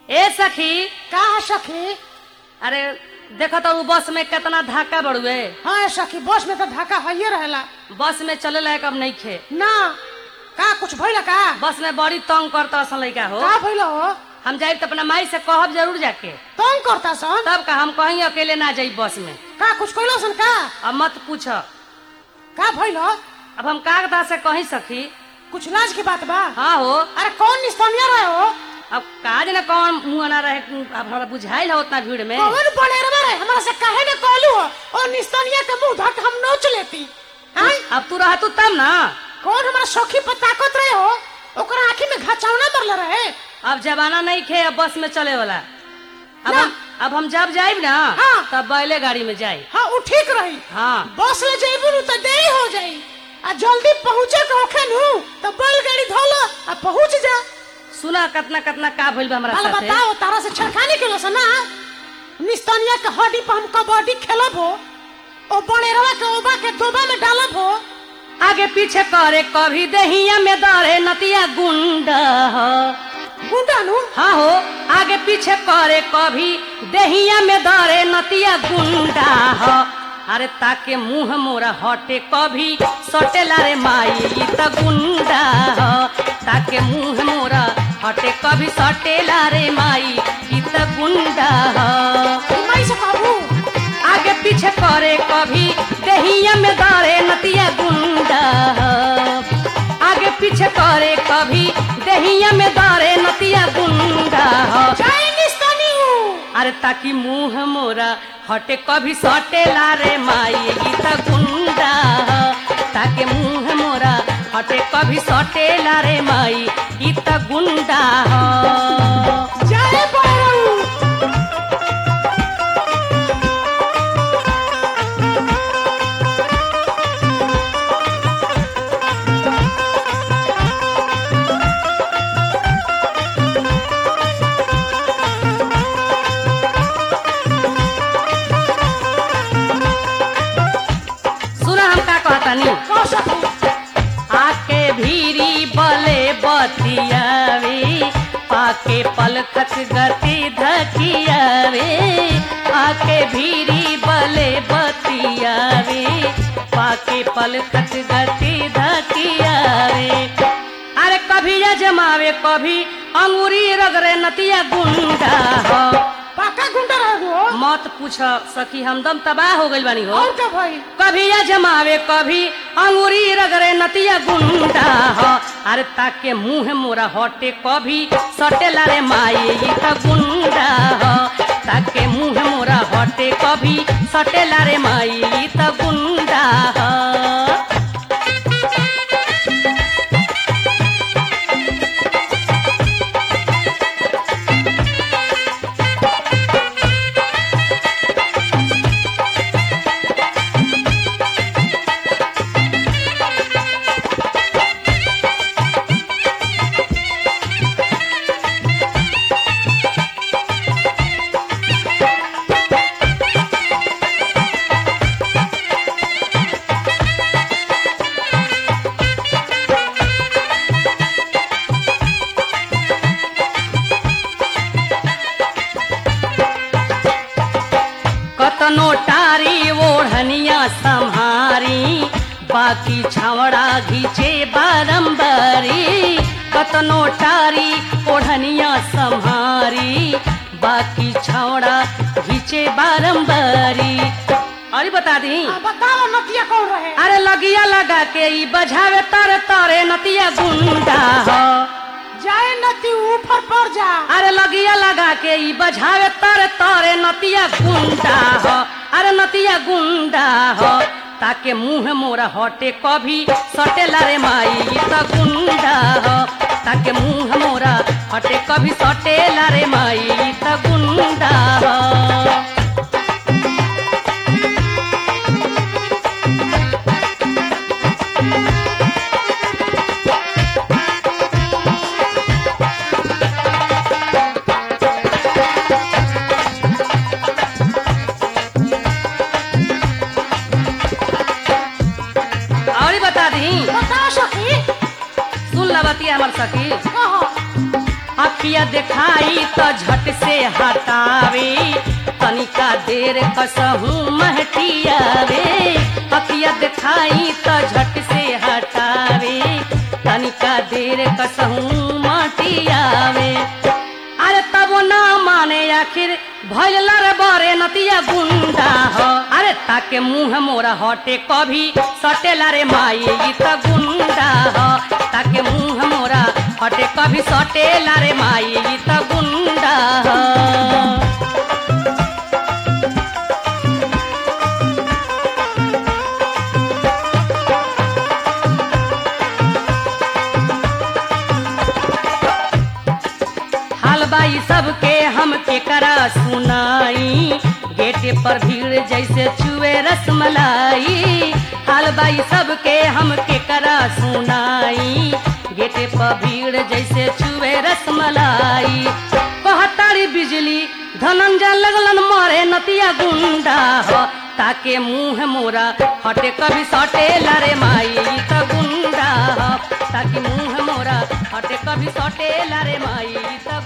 ए सखी का है सखी अरे देखो तो उ बस में कितना धक्का बढ़ुए हाँ सखी बस में तो धक्का है रहेला बस में चले लायक अब नहीं खे ना का कुछ भइला का बस में बड़ी तंग करता असन लड़का हो का भइला हो हम जाए तो अपना माई से कहब जरूर जाके तंग करता सन तब का हम कहीं अकेले ना जाई बस में का कुछ कइलो सन का अब मत पूछ का भइलो अब हम कागदा से कहीं सखी कुछ लाज की बात बा हाँ हो अरे कौन निस्तनिया रहे हो अब काज न कौन मुंह ना रहे अब हमरा बुझाइल है उतना भीड़ में कौन बनेरवा रहे हमरा से काहे न कहलू हो और निस्तनिया के मुंह धक हम नोच लेती हैं अब तू रह तू तब ना कौन हमारा सखी पर ताकत रहे हो ओकरा आंखी में घाचौना मरले रहे अब जमाना नहीं खे अब बस में चले वाला अब ना। हम अब हम जब जाइब ना हाँ। तब बैले गाड़ी में जाई हाँ उ ठीक रही हाँ बस ले जइबू नु त देरी हो जाई आ जल्दी पहुंचे के होखे नु त बैलगाड़ी धोलो आ पहुंच जा सुना कितना कितना का भइल बा हमरा भला साथे बताओ तारा से छड़खानी के ना निस्तनिया के हड्डी पर हम कबड्डी खेलब हो ओ बनेरवा के ओबा के दोबा में डालब हो आगे पीछे करे कभी दहिया में दरे नतिया गुंडा हो गुंडा नु हाँ हो आगे पीछे करे कभी दहिया में दरे नतिया गुंडा हो अरे ताके मुंह मोरा हटे कभी सटेला रे माई ई त गुंडा हो ताके मुंह मोरा हटे कभी सटेला रे माई ई त गुंडा हो मैं से कहबू आगे पीछे करे कभी दहिया में दरे नतिया गुंडा आगे पीछे करे कभी दहिया में दरे नतिया गुंडा जय निस्तनी अरे ताकि मुंह मोरा हटे कभी सटे रे माई ई त गुंडा ताके मुंह मोरा हटे कभी सटे रे माई ई त गुंडा जय बैरऊ सुना हम का कहतानी कह सकू आके भीरी बले बतियावे पाके पलखत गति धकियावे आके भीरी बले बतियावे पाके पलखत गति धकियावे अरे कभी या जमावे कभी अंगूरी रगरे नतिया गुंडा हो पाका गुंडा रहे हो मत पूछ सकी हमदम तबाह हो गइल बानी हो और क्या भाई कभी या जमावे कभी अंगूरी रगरे नतिया गुंडा हो अरे ताके मुंह मोरा हटे कभी सटेला रे माई ई त गुंडा हो ताके मुंह मोरा हटे कभी सटेला रे माई ई त गुंडा हो कतनो टारी ओढ़निया संहारी बाकी छावड़ा घीचे बारंबारी कतनो टारी ओढ़निया संहारी बाकी छावड़ा घीचे बारंबारी अरे बता दी आ, बताओ नतिया कौन रहे अरे लगिया लगा के ई बजावे तर तरे नतिया गुंडा हो जय नती ऊपर पड़ जा अरे लगिया लगा के ई बजावे तर तरे नतिया गुंडा हो अरे नतिया गुंडा हो ताके मुंह मोरा हटे कभी सटेला रे माई ई त गुंडा हो ताके मुंह मोरा हटे कभी सटेला रे माई ई त गुंडा हो और ही बता दी बताओ सखी सुन ला बतिया हमर सखी कहो आ अखिया दिखाई तो झट से हटावे तनिका देर कसहू महटियावे अखिया दिखाई तो झट से हटावे तनिका देर कसहू मटियावे अरे तब ना माने आखिर भैल रे बरे नतिया गुंडा हो अरे ताके मुंह मोरा हटे कभी सटेला रे माई ई त गुंडा हो ताके मुंह मोरा हटे कभी सटेला रे माई ई त गुंडा हो हालबाई सबके हम केकरा सुनाई गेटे पर भीड़ जैसे चुए रसमलाई हालबाई सबके हम केकरा सुनाई गेटे पर भीड़ जैसे चुए रसमलाई कहतारी बिजली धनंजय लगलन मारे नतिया गुंडा हो ताके मुंह मोरा हटे कभी सटे लरे माई ई त गुंडा हो ताकि मुंह मोरा हटे कभी सटे लरे माई ई त